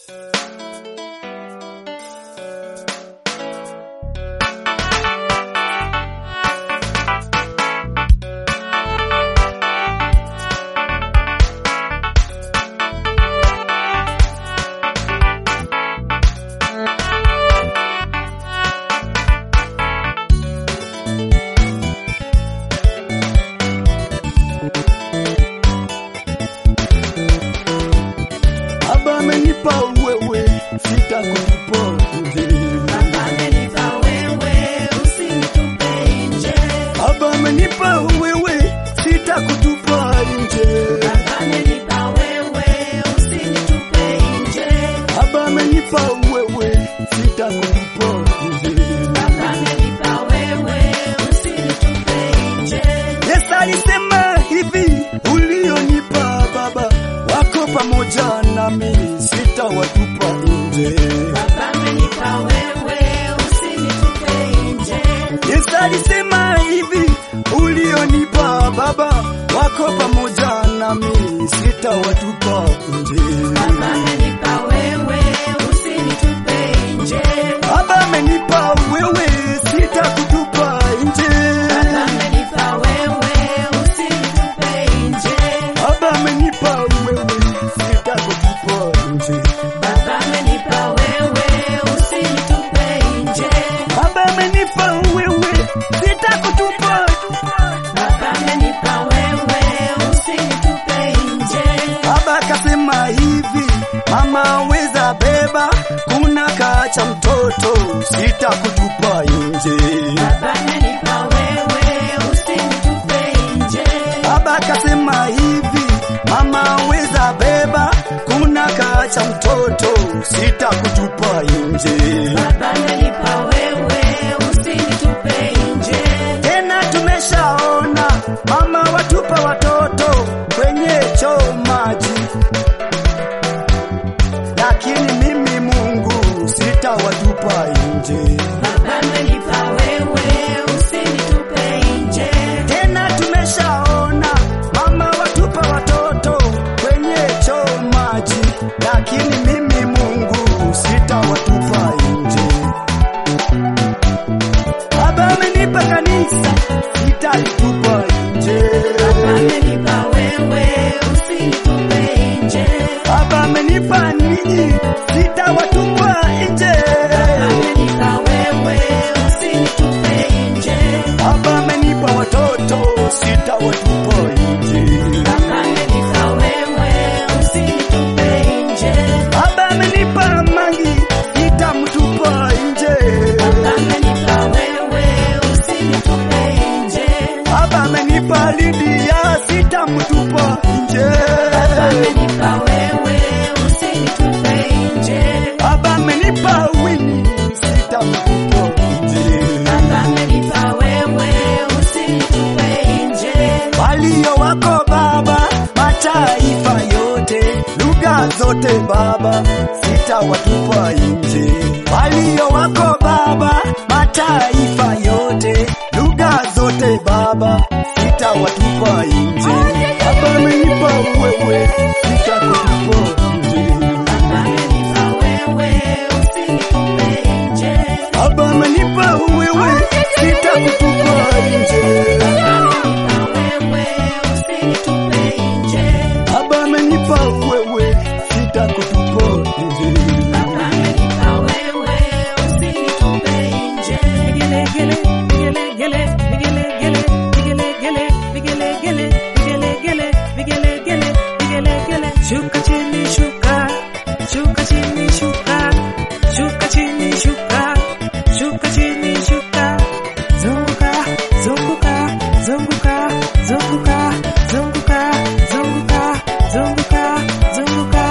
Baba amenipa wewe, sitakutupa nje. Baba amenipa wewe, usinitupe nje. Baba amenipa wewe, sitakutupa nje. Baba amenipa wewe, usinitupe nje. Baba amenipa wewe, sitakutupa nje. Baba amenipa wewe, usinitupe nje. Yesu alisema hivi, ulionipa Baba wako pamoja nami, sitawatupa nje. Baba amenipa wewe, usinitupe nje. Yesu alisema hivi, ulionipa Baba wako pamoja nami, sitawatupa nje. Baba amenipa wewe, usinitupe nje. Baba amenipa wewe, sitakutupa nje. Baba amenipa wewe, usinitupe nje. Baba amenipa wewe, sitakutupa nje. Baba amenipa wewe, usinitupe nje. Baba amenipa wewe, sitakutupa. Baba amenipa wewe, usinitupe nje. Baba akasema hivi, mama weza beba, kuna kacha mtoto, sitakutupa nje. Baba amenipa wewe, usinitupe nje. Baba akasema hivi, mama weza beba, kuna kacha mtoto, sitakutupa nje. Baba amenipa wewe, usinitupe nje. Tena tumeshaona mama watupa watoto kwenye choo maji, lakini mimi Mungu sitawatupa nje. Baba amenipa wewe, usinitupe nje. Tena tumeshaona mama watupa watoto kwenye choo maji, lakini mimi Mungu sitawatupa nje. Baba amenipa kanisa, sitalitupa nje. Baba amenipa wewe, usinitupe nje. Baba amenipa ninyi, sitawatupa nje. Baba amenipa wewe, usinitupe nje. Baba amenipa watoto, sitawatupa nje. Baba amenipa wewe, usinitupe nje. Baba amenipa mangi, sitamtupa nje. Baba amenipa wewe, usinitupe nje. Baba amenipa Lidia, sitamtupa nje. Baba amenipa wewe, usinitupe nje. Baba amenipa Winnie, sitamtupa nje. Baba amenipa wewe, usinitupe nje. walio wako Baba, mataifa yote, lugha zote Baba, sitawatupa nje. Walio wako Baba, mataifa yote, lugha zote Baba, sitawatupa nje. Baba amenipa wewe, sitakutupa nje. Baba amenipa wewe, usinitupe nje. Baba amenipa wewe, sitakutupa nje. Baba amenipa wewe, usinitupe nje. Baba amenipa wewe, sitakutupa nje. Baba amenipa wewe, usinitupe nje. Vigelegele, vigelegele, vigelegele, vigelegele, vigelegele, vigelegele, vigelegele, vigelegele. Shuka chini, shuka, shuka chini, shuka, shuka chini, shuka, shuka chini, shuka. Zunguka, zunguka, zunguka, zunguka, zunguka, zunguka, zunguka, zunguka.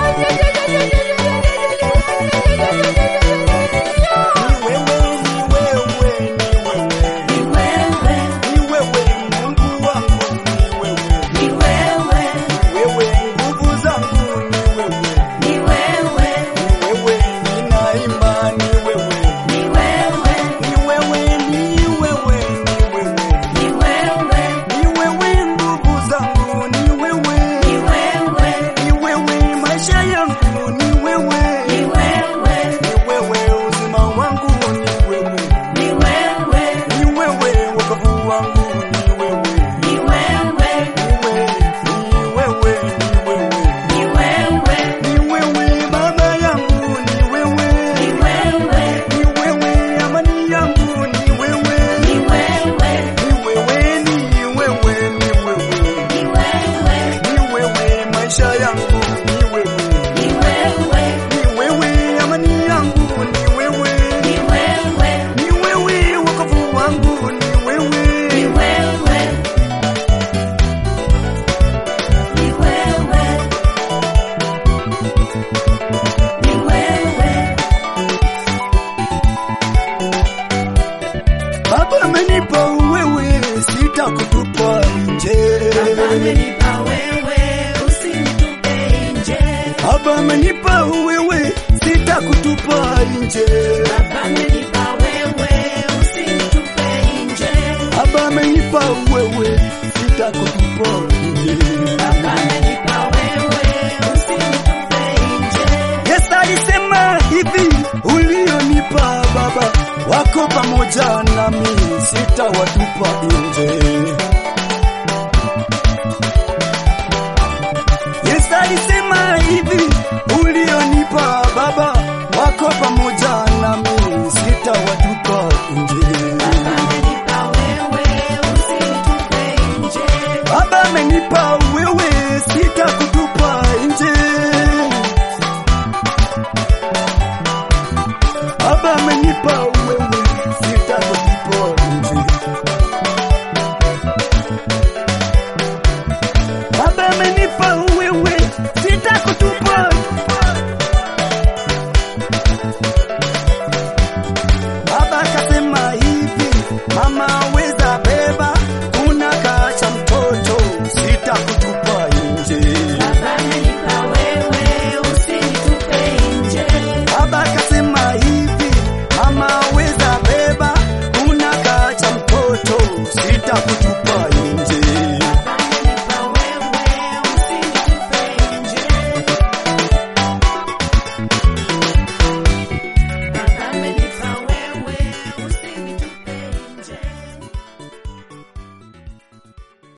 Ni wewe, ni wewe, ni wewe. Ni wewe, Ni wewe Mungu wangu, ni wewe. ni wewe, Wewe nguvu zangu, ni wewe. ni wewe, hivi ulionipa Baba, wako pamoja nami, sitawatupa nje. Yesu alisema hivi, ulionipa Baba, wako pamoja nami, sitawatupa nje. Amenipa wewe, usinitupe nje. Baba amenipa wewe, sitakutupa nje. Baba amenipa